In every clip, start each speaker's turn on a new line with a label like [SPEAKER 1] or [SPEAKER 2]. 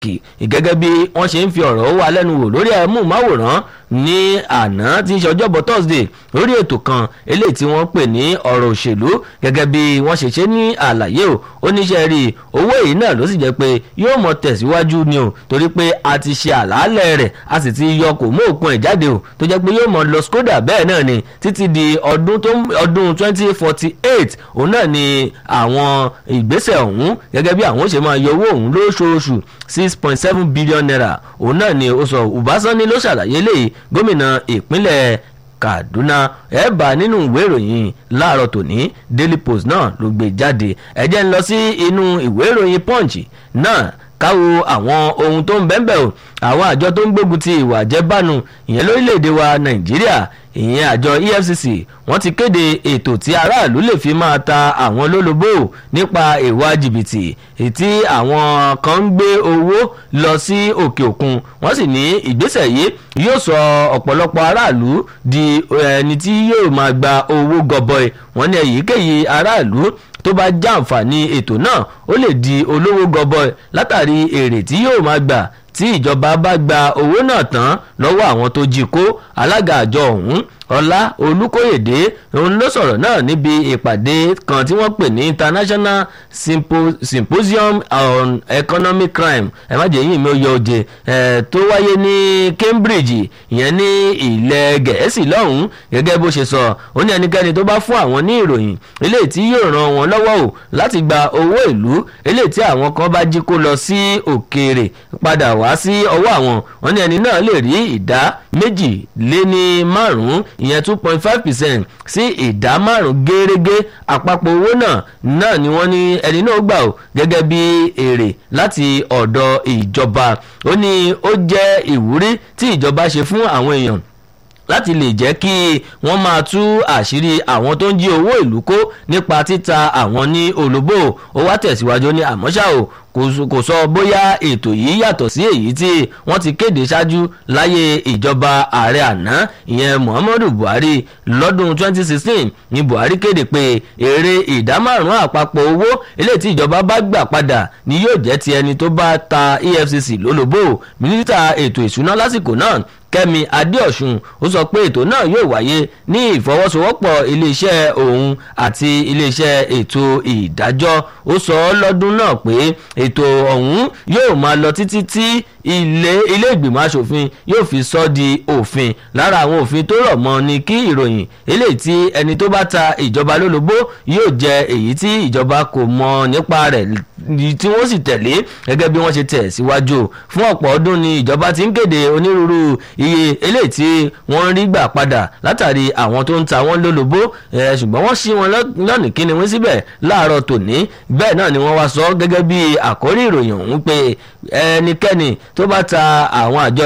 [SPEAKER 1] kì gẹ́gẹ́ bí wọ́n ṣe ń fi ọ̀rọ̀ wá lẹ́nu wò lórí ẹ̀múmáwòrán ní àná tí ń ṣe ọjọ́bọ̀ Thursday lórí ètò kan eléyìí tí wọ́n pè ní ọ̀rọ̀ òṣèlú gẹ́gẹ́ bí wọ́n ṣe ṣe ní àlàyé o oníṣẹ́ rí owó èyí náà ló sì jẹ́ pé yóò mọ tẹ̀síwájú ni o torí pé a ti ṣe àlàálẹ̀ rẹ̀ a sì ti yọ kò mú òkun ẹ̀ jáde o tó jẹ́ pé yóò mọ lọ skoda bẹ́ẹ̀ náà ni títí di ọdún tó ọdún twenty forty eight òun náà ni àwọn ìgbésẹ̀ ọ̀hún gẹ́gẹ́ bí àwọn ó ṣe máa yọ owó ọ̀hún lóṣooṣù six point seven billion naira òun náà ni ó sọ Ubasanni ló ṣàlàyé léyìí gómìnà ìpínlẹ̀ Kaduna ẹ bá nínú ìwé ìròyìn láàárọ̀ tòní Daily Post náà ló gbé jáde ẹ jẹ́ ń lọ sí inú ìwé ìròyìn Punch náà káwo àwọn ohun tó ń bẹ́ẹ̀ o àwọn àjọ tó ń gbógun ti ìwà àjẹbánu ìyẹn lórílẹ̀‐èdè wa Nàìjíríà ìyẹn àjọ EFCC wọ́n ti kéde ètò tí aráàlú lè fi máa ta àwọn lólobó nípa ìwà jìbìtì tí àwọn kan ń gbé owó lọ sí òkè òkun wọ́n sì ní ìgbésẹ̀ yìí yóò sọ ọ̀pọ̀lọpọ̀ aráàlú di ẹni tí yóò máa gba owó gọbọi wọ́n ní èyíkéyìí aráàlú tó bá jàǹfààní ètò náà ó lè di olówó gọbọi látàrí èrè tí yóò máa gbà tí ìjọba bá gba owó náà tán lọ́wọ́ àwọn tó jí kó alága àjọ ọ̀hún ọlá olùkóyèdè òun ló sọ̀rọ̀ náà níbi ìpàdé kan tí wọ́n pè ní international Sympo symposium on economic crime ẹ má jẹ́ yín mi ò yọ òjè ẹ̀ tó wáyé ní Cambridge ìyẹn ní ilẹ̀ gẹ̀ẹ́sì lọ́hùn-ún gẹ́gẹ́ bó ṣe sọ ó ní ẹnikẹ́ni tó bá fún àwọn ní ìròyìn eléyìí tí yóò ràn wọ́n lọ́wọ́ o láti gba owó ìlú eléyìí tí àwọn kan bá jí kó lọ sí òkèèrè padà wá sí ọwọ́ àwọn wọn ní ẹni náà lè rí ìdá méjì lé ní márùn-ún ìyẹn two point five percent sí ìdá márùn gẹ́rẹ́gẹ́ àpapọ̀ owó náà náà ni wọ́n ní ẹni náà gbà ó gẹ́gẹ́ bí èrè láti ọ̀dọ̀ ìjọba ó ní ó jẹ́ ìwúrí tí ìjọba ṣe fún àwọn èèyàn láti lè jẹ́ kí wọ́n máa tú àṣírí àwọn tó ń jí owó ìlú kó nípa títa àwọn ní olóbó ó wá tẹ̀síwájú ní àmọ́ṣá o kò sọ bóyá ètò yìí yàtọ̀ sí èyí tí wọ́n ti kéde ṣáájú láyé ìjọba ààrẹ àná ìyẹn Muhammadu Buhari lọ́dún 2016 ní Buhari kéde pé èrè ìdá márùn-ún àpapọ̀ owó eléyìí tí ìjọba bá gbà padà ni yóò jẹ́ ti ẹni tó bá ta EFCC lólobó mínísítà ètò ìṣúná lásìkò náà Kẹ́mi Adéọ̀sùn ó sọ pé ètò náà yóò wáyé ní ìfọwọ́sowọ́pọ̀ iléeṣẹ́ òun àti iléeṣẹ́ ètò ìdájọ́ ó sọ lọ́dún náà pé ètò ọ̀hún yóò máa lọ títí tí ilé ilé ìgbìmọ̀ asòfin yóò fi sọ di òfin lára àwọn òfin tó rọ̀ mọ́ ni kí ìròyìn eléyìí tí ẹni tó bá ta ìjọba lólobó yóò jẹ èyí tí ìjọba kò mọ̀ nípa rẹ̀ tí wọ́n sì tẹ̀lé gẹ́gẹ́ bí wọ́n ṣe tẹ̀ síwájú fún ọ̀pọ̀ ọdún ni ìjọba ti ń kéde onírúurú iye eléyìí tí wọ́n ń rí gbà padà látàrí àwọn tó ń ta wọ́n lólobó ṣùgbọ́n wọ́n ṣí wọn lọ́nìí kíni wọ́n síbẹ̀ láàárọ̀ tòní bẹ́ẹ̀ náà ni wọ́n wá sọ gẹ́gẹ́ bí àkórí ìròyìn ọ̀hún pé ẹnikẹ́ni tó bá ta àwọn àjọ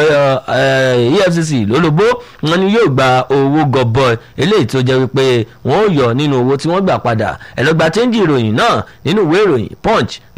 [SPEAKER 1] EFCC lólobó wọn ni yóò gba owó gọbọi eléyìí tó jẹ́ wípé wọ́n ó yọ nínú owó tí wọ́n gbà padà ẹ lọ gba chẹ́ńjì ìròyìn náà nínú ìwé ìròyìn Punch